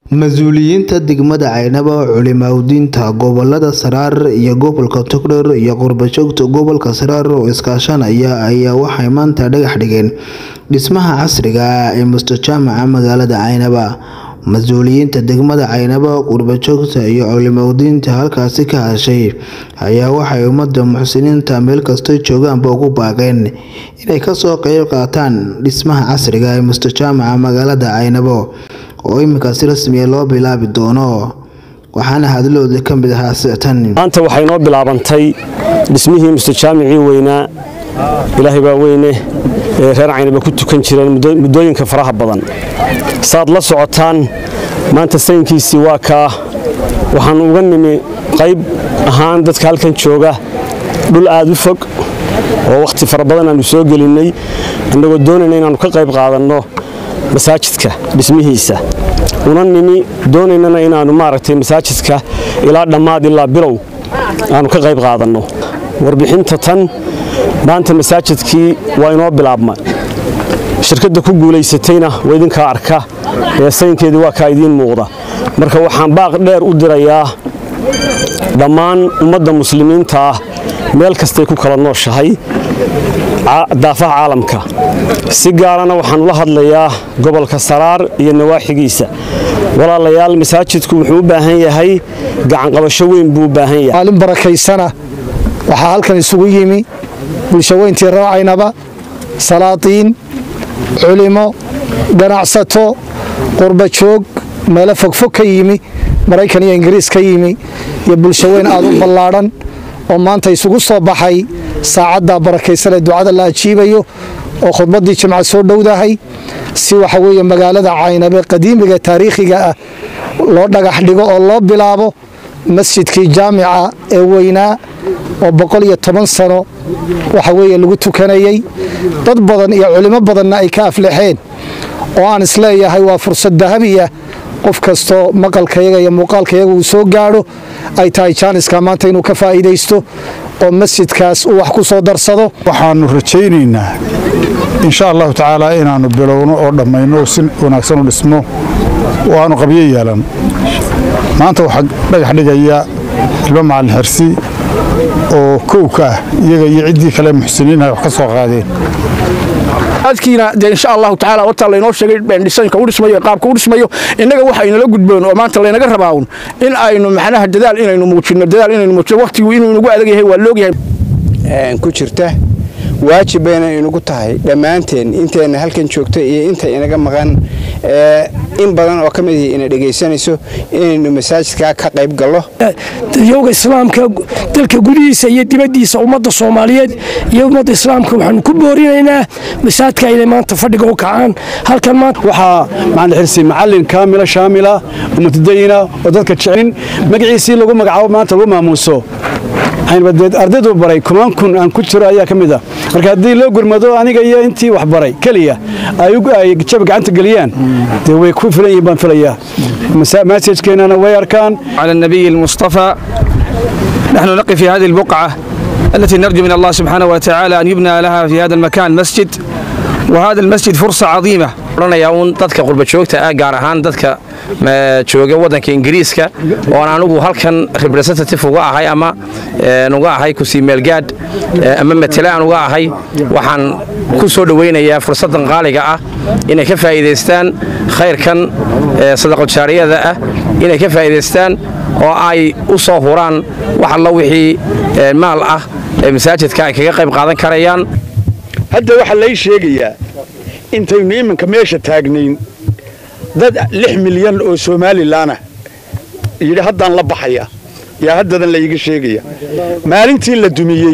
Mas-uuliyiinta degmada Caynaba, culimaawoodiinta gobolada Saraar iyo gobolka Togdheer iyo qurbo-joogta gobolka Saraar oo iskaashanaya ayaa waxay maanta dhagax dhigeen dhismaha casriga ah ee mustaqbalka magaalada Caynaba. Mas-uuliyiinta degmada Caynaba, qurbo-joogta iyo culimaawoodiinta halkaasi ka hadashay ayaa waxay ummadda muxsiniinta meel kastoo joogaanba ugu baaqeen inay ka soo qayb qaataan dhismaha casriga ah ee mustaqbalka magaalada Caynaba oo iminka si rasmi ah loo bilaabi doono waxaana hadalladooda ka mid ahaa tan maanta waxay noo bilaabantay dhismihii mustajaamicii weynaa ilaahay baa weyne ee reer caynaba ku tukan jireen muddooyinka faraha badan saad la socotaan maanta sayinkiisii waa kaa waxaan uga nimi qayb ahaan dadka halkan jooga dhul aad u fog oo wakhti fara badan aanu soo gelinnay annagoo doonayna inaannu ka qayb qaadanno masaajidka dhismihiisa una nimi doonaynana inaannu maaragtay masaajidka ilaa dhammaad ilaa bilow aannu ka qayb qaadanno warbixinta tan maanta masaajidkii waa inoo bilaabma shirkadda ku guulaysatayna waa idinkaa arka ee sayinkeedii waa kaa idiin muuqda marka waxaan baaq dheer u dirayaa dhammaan ummadda muslimiinta ah meel kastay ku kala nooshahay daafaha caalamka si gaarana waxaan ula hadlayaa gobolka saraar iyo nawaaxigiisa walaalayaal masaajidku wuxuu u baahan yahay gacanqabasho weyn buu u baahan yahay maalin barakaysana waxaa halkan isugu yimi bulshaweyntii reer caynaba salaatiin culimo ganacsato qurbajoog meelo fogfog ka yimi maraykan iyo ingiriis ka yimi iyo bulshaweyn aad u ballaadhan oo maanta isugu soo baxay saacadda barakaysan ee ducada la ajiibayo oo khudbaddii jimca soo dhowdahay si waxa weeye magaalada caynabe qadiimiga taariikhiga ah loo dhagax dhigo oo loo bilaabo masjidkii jaamica ee weynaa oo boqol iyo toban sano waxa weeye lagu tukanayey dad badan iyo culimo badanna ay ka aflexeen oo aan isleeyahay waa fursad dahabiya qof kastoo maqalkayaga iyo muuqaalkayaga uu soo gaadho ay tahay jaaniska maanta inuu ka faa'iidaysto oo masjidkaas uu wax ku soo darsado waxaannu rajaynaynaa insha allahu tacaala inaannu bilowno oo dhammayno oo si wanaagsan u dhismo oo aanu qabyo yeelan maanta waxaa dhagax dhigaya ilmo macalin xersi oo kowka ah iyaga iyo ciddii kale muxsiniinah wax ka soo qaadeen adkiina dee insha allahu tacaala horta laynoo sheegay dhisanka u dhismayo qaabka u dhismayo innaga waxa inala gudboon oo maanta laynaga rabaa un in aynu macnaha dadaal inaynu muujinno dadaal inaynu muujinno waqtigu inuu inagu adag yahay waa loogyahay ku jirta waajib bayna inagu tahay dhammaanteen inteenna halkan joogta iyo inta inaga maqan in badan oo ka mid ihi ina dhegaysanayso inaynu masaajidkaa ka qayb gallo dadyowga islaamka dalka gudihiisa iyo dibaddiisa ummadda soomaaliyeed iyo ummadda islaamka waxaanu ku boorinaynaa masaajidka inay maanta fadhiga u kacaan halkan maanta waxaa macalin xirsi macallin kaamila shaamila oo mutadayina oo dadka jecelin magaciisii lagu magacaabo maanta lagu maamuuso aynbadeed ardaydu baray kumaan kun aan ku jiro ayaa ka mid ah marka haddii loo gurmado aniga iyo intii wax baray keliya ay jab gacanta geliyaan dee way ku filan yihiin baan filayaa masajkeennana way arkaan على النبي المصطفى نحن نقف في هذه البقعة التي نرجو من الله سبحانه وتعالى أن يبنى لها في هذا المكان مسجد وهذا المسجد فرصة عظيمة oranayaa uun dadka qurbajoogta ah gaar ahaan dadka jooga waddanka ingiriiska oon anugu halkan representative uga ahay ama uga ahay kusii meelgaadh ama matele aan uga ahay waxaan ku soo dhowaynayaa fursaddan qaaliga ah inay ka faa'iidaystaan khayrkan sadaqojaariyada ah inay ka faa'iidaystaan oo ay u soo huraan wax allo wixii maal ah ee masaajidka ay kaga qayb qaadan karayaan hadda waxaa lay sheegayaa intaynu iminka meesha taagnayn dad lix milyan oo somalilanah yidhi haddaan la baxaya yaa haddadan layga sheegaya maalintii la dumiyey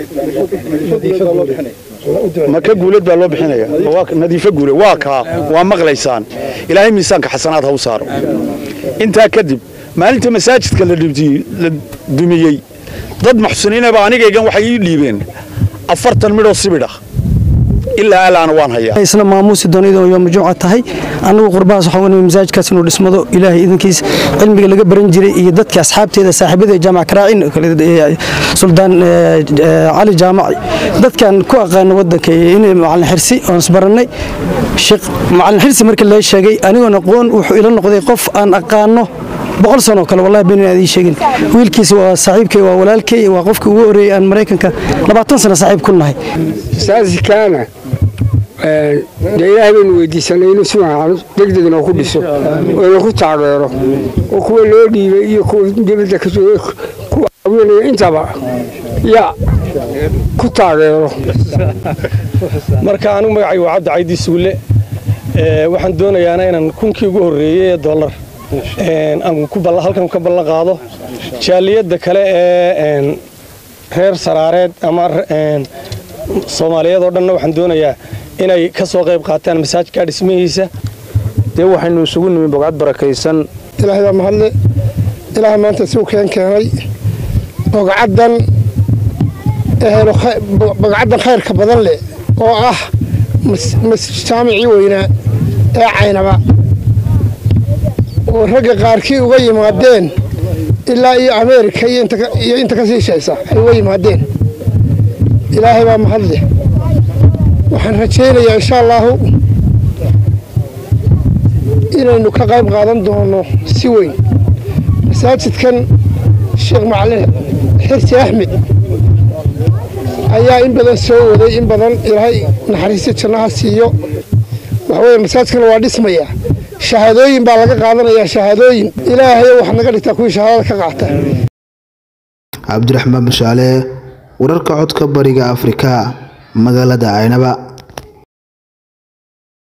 maka guulad baa loo bixinaya nadiifo guule waa kaa waa maqlaysaan ilaahay miisaanka xasanaad ha u saaro intaa kadib maalinta masaajidka la dumiyey dad muxsiniinaba anigaygan waxay ii dhiibeen afartan midhoo sibidhah ilaa alaana waan hayaa isna maamuusi doonida yooma jumca tahay annagu qurbahaas waxaan wanahay masaajidkaas inuu dhismado ilaahay idinkiis cilmiga laga baran jiray iyo dadka asxaabteeda saaxiibada jaamac karaacin suldaan cali jaamac dadkan ku aqaana wadanka inay macalin xirsi oon isbarannay sheekh macalin xirsi markii laga sheegay anigoon aqoon wuxuu ila noqday qof aan aqaano boqol sano kale wallahi been aad ii sheegin wiilkiisa waa saaxiibkay waa walaalkay waa qofkii ugu horeeyay aan maraykanka labaatan sano saaxiib ku nahay saasikaana dee ilaahay baynu weydiisanay inuu si wacan degdegna ku dhiso oo ina ku taageero oo kuwa loo dhiibay iyo kuwa dibadda ka joogay kuwa haweenaya intaba ya ku taageero marka anigu magacaygu waa cabdi caydi suule waxaan doonayaana inaan kunkii ugu horreeyey ee dollar aan halkan ka ballan qaado jaaliyadda kale ee reer saraareed ama soomaaliyeed oo dhanna waxaan doonayaa inay ka soo qayb qaataan masaajidka dhismihiisa dee waxaynu isugu nimi bogcad barakaysan ilaahay baa mahadle ilaahay maanta si u keen keenay bogcaddan ehelo bogcaddan khayrka badan leh oo ah jaamicii weynaa ee caynaba oo ragga qaarkii uga yimaadeen ilaa iyo ameerika iyo inta ka sii shaysa ay uga yimaadeen ilaahay baa mahadleh waxaan rajaynayaa insha allaahu inaynu ka qayb qaadan doono si weyn masaajidkan sheekh macalin xirsi axmed ayaa in badan soo waday in badan ilaahay naxariista jannaha siiyo waxaweye masaajidkan waa dhismaya shahaadooyin baa laga qaadanayaa shahaadooyin ilaahay waxaad naga dhigtaa kuwii shahaadada ka qaata cabdiraxmaan bashaale wararka codka bariga afrika magaalada caynaba